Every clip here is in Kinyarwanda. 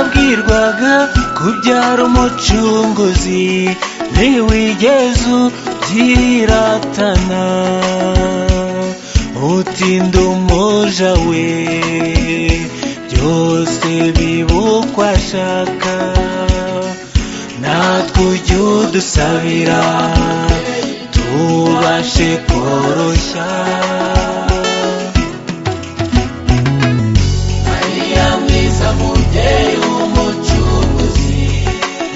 byabaga kubyara umucunguzi ntiwigeze ubyiratana utinda umuja we byose bibukwa ashaka natwe ujye udusabira tubashe koroshya mariya mwiza mubyeyi w'umucuruzi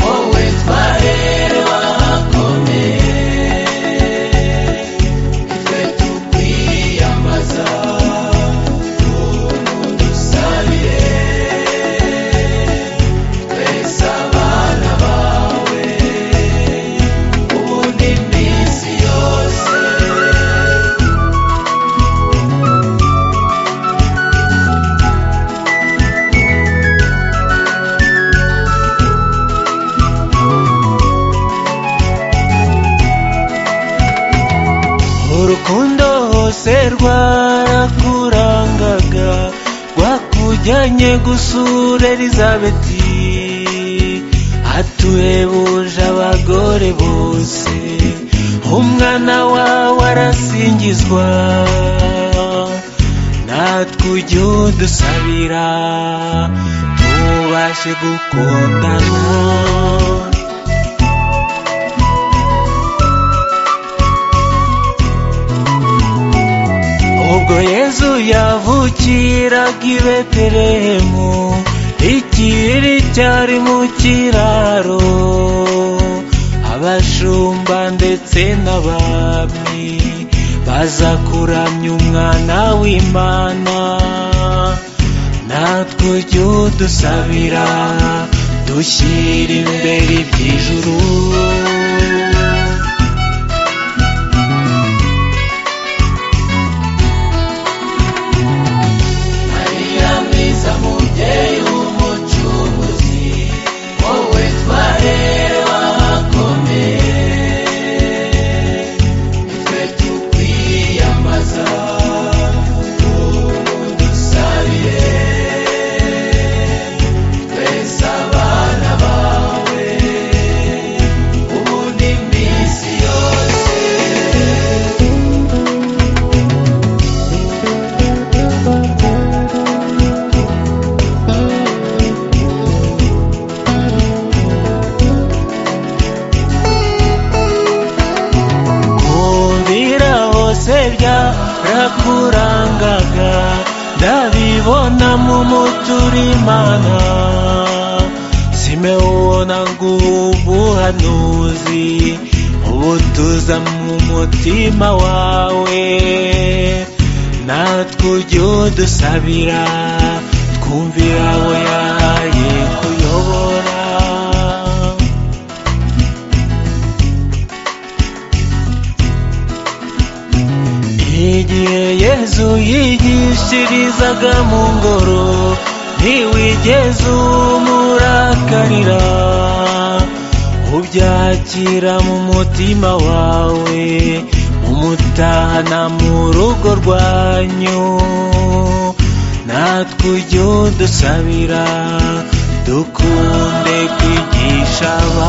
wowe twaherewe ahakomeye twe tukwiyambaza ubu dusabire twese abana bawe ubundi iminsi yose urukundo hose rwarakurangaga rwakujyanye gusura elizabeti aturebuje abagore bose umwana wawe arasingizwa natwe ujye udusabira tubashe gukundana ubwo yezu yavukiraga i betelehemu ikiriri cyari mu kiraro abashumba ndetse n'abami baza kuramya umwana w'imana natwe ujye udusabira dushyira imbere iby'ijuru mariya mwiza mubyeyi w'umucuruzi wowe twaherewe ahakomeye nitwe tukwiyambaza ubu dusabire twese abana bawe ubundi iminsi yose kumvira hose byarakurangaga ndabibona mu muturimana simewubona ngo ubuhanuzi ubutuza mu mutima wawe natwe ujye udusabira twumvira abo yahaye kuyobora igihe yezu yigishirizaga mu ngoro ntiwigeze umurakarira ubyakira mu mutima wawe umutahana mu rugo rwanyu natwe ujye udusabira dukunde kwigisha abandi